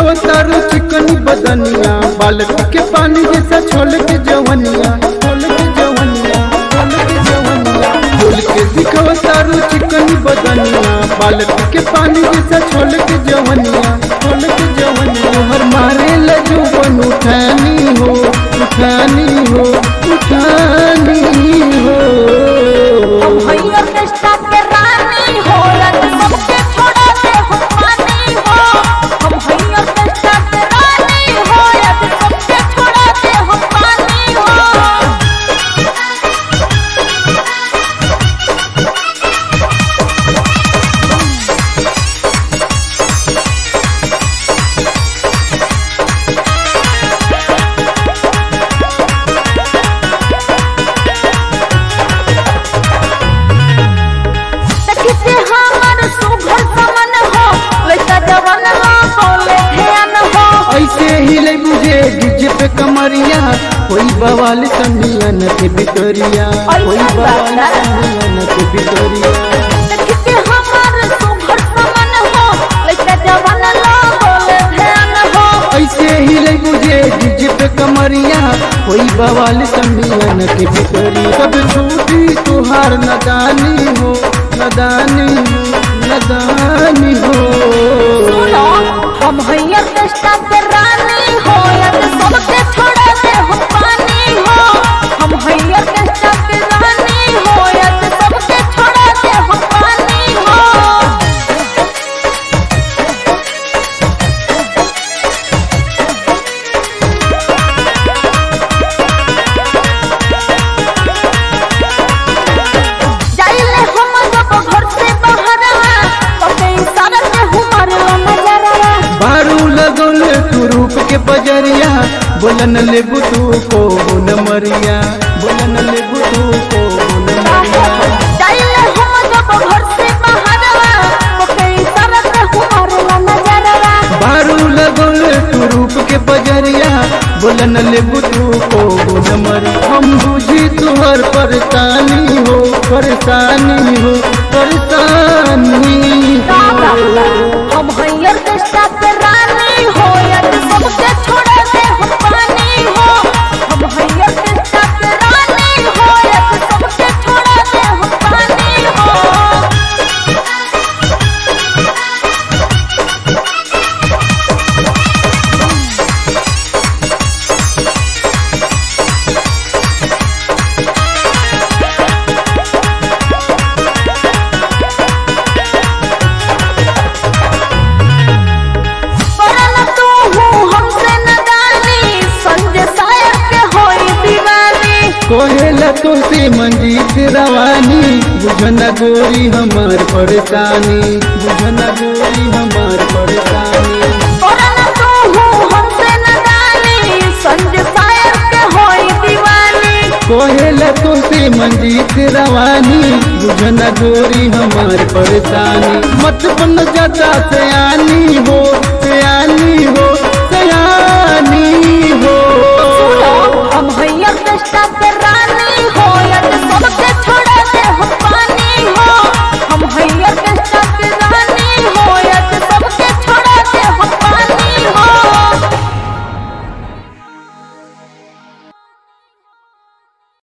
दिखवतारू चिकनी बदनिया बालक के पानी जैसा छोल के जवनिया छोल के जवनिया छोल के जवनिया खोल के दिखवतारू चिकनी बदनिया बालक के पानी जैसा छोल के जवनिया छोल के जवनिया हर मारे लजू बन उठानी हो उठानी हो उठानी हो भैया कृष्णा के रानी हो रत सबके छोड़ा दे हम पानी हो हम भैया कृष्णा के रानी हो रत सबके छोड़ा दे हम पानी हो देखते हमर सुघर समन हो वैसा जवन हो बोले ध्यान हो ऐसे ही ले बुझे डीजे पे कमरिया कोई बवाल समियन के भितरिया कोई बवाल समियन के भितरिया देखते हमर सुघर समन हो वैसा जवन हो बोले ध्यान हो ऐसे ही ले बुझे डीजे पे कमरिया कोई बवाल समियन के भितरिया सब छूटी तुहार नदानी हो नदानी हो नदानी हो सुनो हम भैया कृष्णा के रानी हो यद सबके छोड़ा दे हम पानी हो हम भैया कृष्णा के रानी हो यद सबके छोड़ा दे हम पानी हो जाइले हम जब घर से बहरवा कते इशारा से हमार नजरवा बारू लगल तू रूप के बजरिया बोलन लेबू तू को न मरिया बोलन लेबू तू को न मरिया जाइले हम जब घर से बहरवा कते इशारा से हमार नजरवा बारू लगल तू रूप के बजरिया बोलन लेबू तू को न मरिया हम बुझी तुहर परेशानी हो परेशानी हो परेशानी हो हम भैया कृष्णा के रानी हो यद सबके छोड़ा दे हम पानी हो हम भैया कृष्णा के रानी हो यद सबके छोड़ा दे हम पानी हो परल तू हूँ हमसे नदानी संजय सायर के होई दीवानी कोहेला तो से मंजीत रवानी बुझना गोरी हमार परेशानी बुझना गोरी हमार परेशानी परल तू हूँ हमसे नदानी संजय सायर के होई दीवानी कोहेला तो से मंजीत रवानी बुझना गोरी हमार परेशानी मत बन ज्यादा से आनी हो